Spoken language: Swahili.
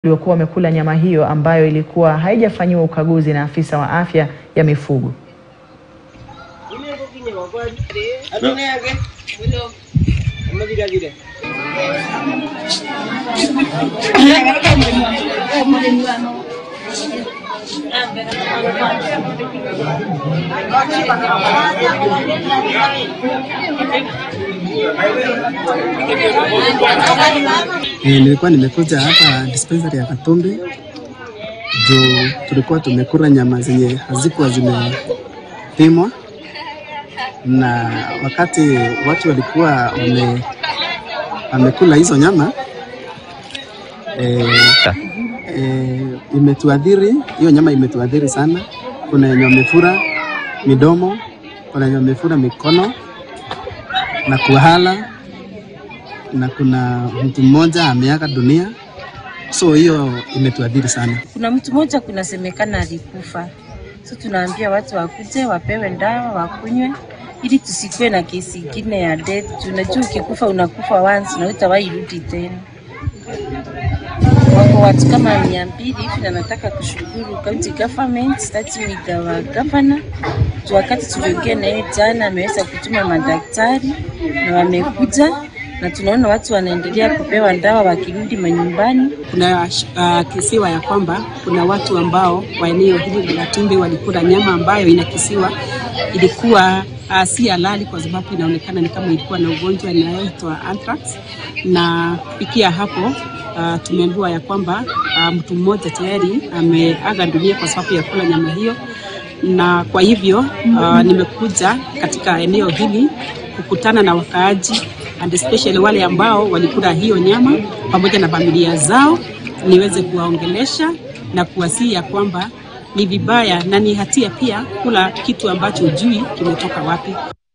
waliokuwa wamekula nyama hiyo ambayo ilikuwa haijafanyiwa ukaguzi na afisa wa afya ya mifugo. E, nilikuwa nimekuja hapa dispensary ya Katumbi juu tulikuwa tumekula nyama zenye hazikuwa zimepimwa, na wakati watu walikuwa wame, wamekula hizo nyama e, e, imetuadhiri hiyo nyama imetuadhiri sana. Kuna wenye wamefura midomo, kuna wenye wamefura mikono na kuhala na kuna mtu mmoja ameaga dunia, so hiyo imetuadhiri sana. Kuna mtu mmoja kunasemekana alikufa, so tunaambia watu wakuje wapewe dawa wakunywe, ili tusikuwe na kesi ingine ya death. Unajua, ukikufa unakufa once na utawahi rudi tena. Wako watu kama mia mbili hivi, na nataka kushukuru county government starting with our governor tu, wakati tuliongea na yeye jana, ameweza kutuma madaktari na wamekuja na tunaona watu wanaendelea kupewa dawa wakirudi manyumbani. Kuna uh, kisiwa ya kwamba kuna watu ambao wa eneo hili la Tumbi walikula nyama ambayo inakisiwa ilikuwa uh, si halali kwa sababu inaonekana ni kama ilikuwa na ugonjwa inayoitwa anthrax, na kufikia hapo uh, tumeambiwa ya kwamba uh, mtu mmoja tayari ameaga dunia kwa sababu ya kula nyama hiyo, na kwa hivyo uh, nimekuja katika eneo hili kukutana na wakaaji and especially wale ambao walikula hiyo nyama pamoja na familia zao, niweze kuwaongelesha na kuwasihi ya kwamba ni vibaya na ni hatia pia kula kitu ambacho hujui kimetoka wapi.